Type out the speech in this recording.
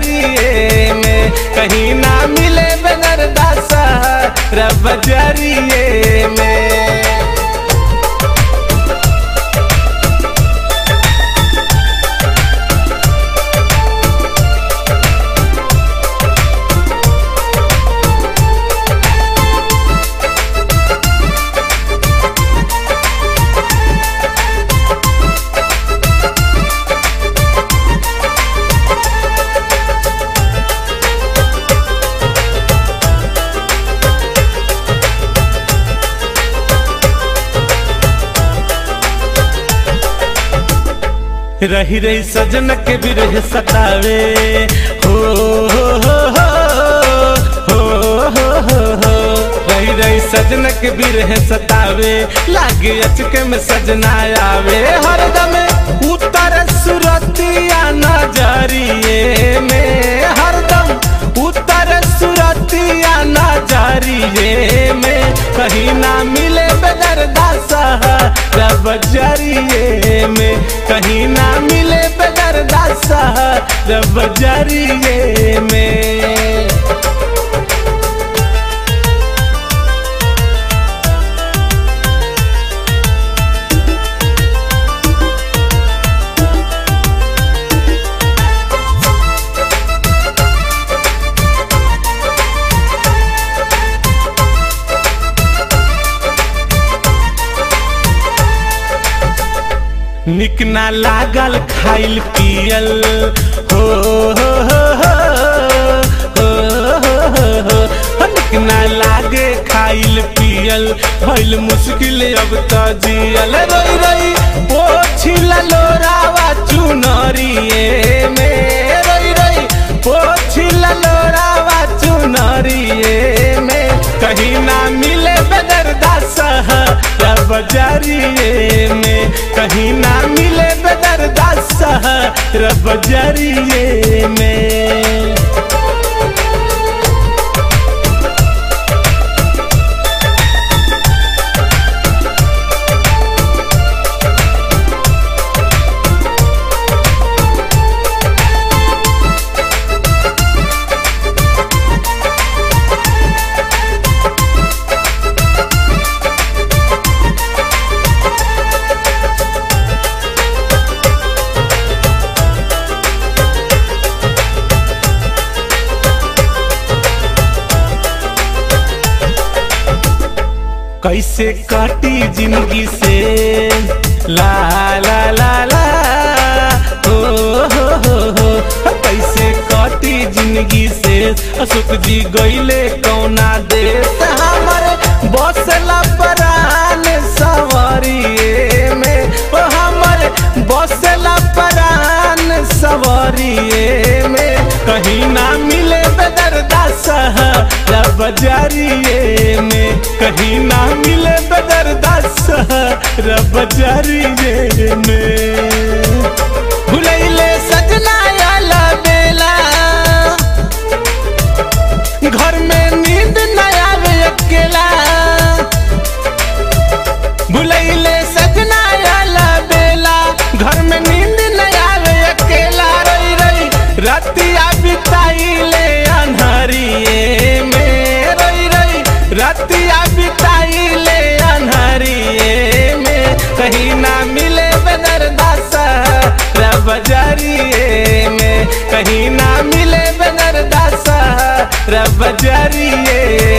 बजरिए में कहीं ना मिले बेदरदासा रब बजरिए में रही रही सजन के बिरह सतावे हो हो हो हो हो हो हो हो रही रही सजन के बिरह सतावे लागे अचके में सजना आवे हरदम उतर सुरतिया नजरिए में हरदम उतर सुरतिया नजरिए में कहीं ना मिले बेदरदासा रब जरिए में कहीं ना मिले बेदरदासा रब जरिए में निक ना लागल खाइल पियल हो हो हो हो हो हो हो हो निक ना लागे खाइल पियल भइल मुश्किल अब त जियल रोई रोई पोछिला लोरावा चुनरिए में रोई रोई पोछिला लोरावा चुनरिए में कहीं ना मिले बेदरदासा रब जरिए में कहीं ना मिले बेदरदासा रब जरिए में कैसे काटी जिंदगी से ला ला ला ला हो हो हो हो कैसे काटी जिंदगी से अशोक जी गईले कौना देश हमारे बसला परान सवरिए में ओ हमारे बसला परान सवरिए में कहीं ना मिले बेदरदासा रब जरिए में कहीं ना मिले बेदरदासा रब जरिए में भुलैले सजना आला बेला घर में नींद न आवे अकेला भुलैले सजना आला बेला घर में नींद न आवे अकेला रही रही रतिया बिताइले अन्हरिए में रही रही रतिया बिताइले अन्हरिए में कहीं ना मिले बेदरदासा रब जरिए में कहीं ना मिले बेदरदासा रब जरिए